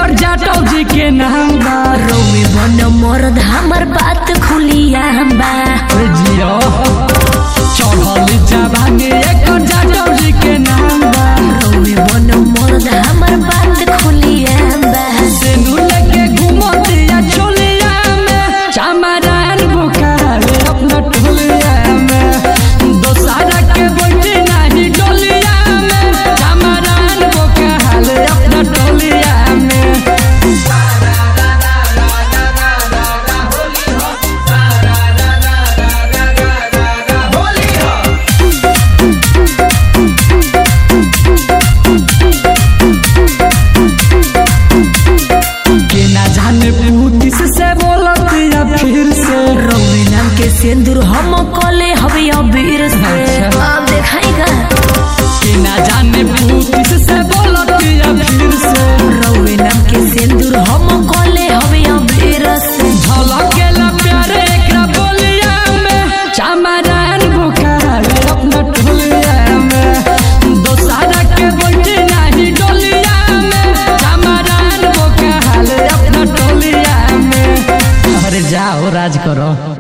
एकर जाटो जी के नाम बा रौवे बन मरद हमर बात खुलिया बा अरे जियो चढ़ल जवानी एकर जाटो जी के नाम बा रौवे बन मरद हमर बात खुलिया बा सेनु लेके घूमतिया चोलिया में चमरान बुखारे अपना टोलिया में दोसारा के बैठे नहीं डोलिया में चमरान बुखारे अपना टोलिया में के ना जाने पूतिस से बोलत या फिर से रौवे नाम के सिंदूर हम कले हवे अबीर से अच्छा। अब देखाएगा के ना जाने पूतिस से बोलत या फिर से रौवे नाम के सिंदूर हम कले हवे अबीर से झलकेला प्यारे एकरा बोलिया में चमरान बुखार अपना टोलिया में दोसारा के बैठे नहीं डोलिया में चमरान बुखार अपना टोलिया में अरे जाओ राज करो